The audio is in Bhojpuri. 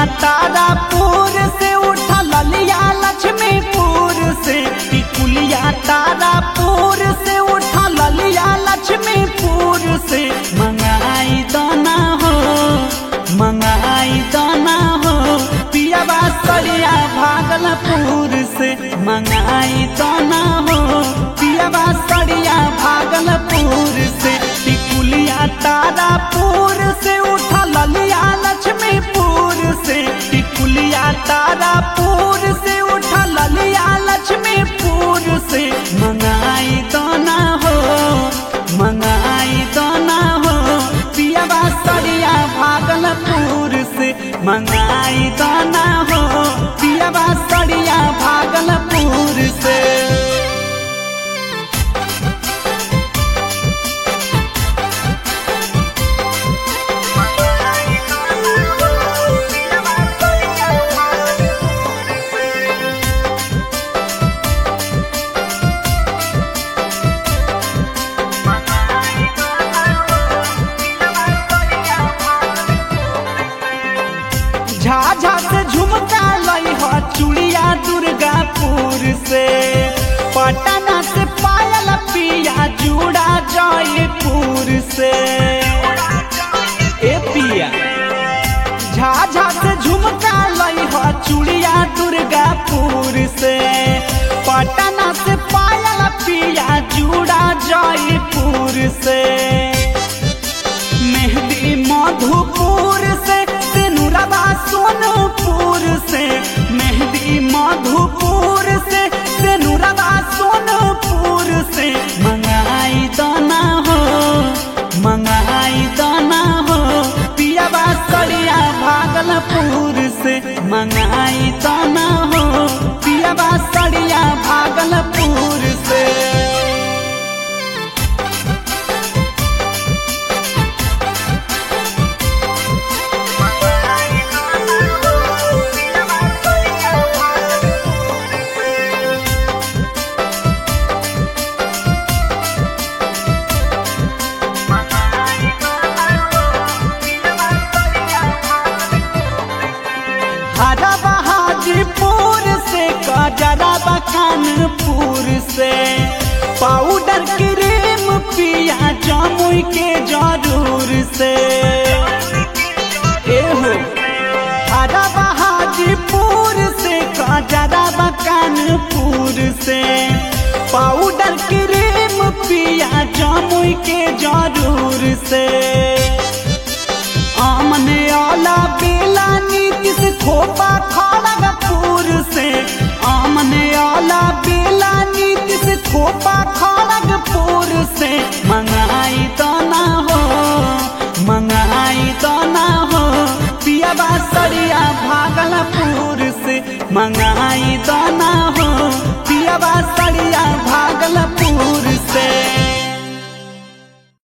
तारापुर से उठा ललिया लक्ष्मीपुर से टिकुलिया तारापुर से उठा ललिया लक्ष्मीपुर से मंगाई दाना हो मंगाई दाना हो पियाबा सरिया भागलपुर से मंगाई दाना हो पियाबा सरिया भागलपुर से टिकुलिया तारापुर से उठा ललिया लक्ष्मीपुर से टिकुलिया तारापुर से उठा ललिया लक्ष्मीपुर से मंगाई दाना हो मंगाई दाना हो पियाबा सरिया भागलपुर से मंगाई दाना हो पियाबा सरिया भागलपुर से झाझा से झुमका लई हो चूड़िया दुर्गापुर से पटना से पायल पिया जूड़ा जयपुर से ए पिया झाझा से झुमका लई हो चूड़िया दुर्गापुर से पटना से पायल पिया जूड़ा जयपुर से मेहंदी मधुपुर से सिनुरबा सोनपुर से मेहंदी मधुपुर से सिनुरबा सोनपुर से मंगाई दाना हो मंगाई दाना हो पियाबा सरिया भागलपुर से मंगाई दाना हो पियाबा सरिया भागलपुर से हरा बहादुरपुर से कजरा कानपुर से पाउडर क्रीम पिया जमुई के जरूर से एहो हरा बहादुरपुर से कजरा कानपुर से पाउडर क्रीम पिया जमुई के जरूर से आमने आला बेला नीति से खोपा खड़गपुर से आमने आला बेला नीति से खोपा खड़गपुर से मंगाई दाना हो मंगाई दाना हो पियाबा सरिया भागलपुर से मंगाई दाना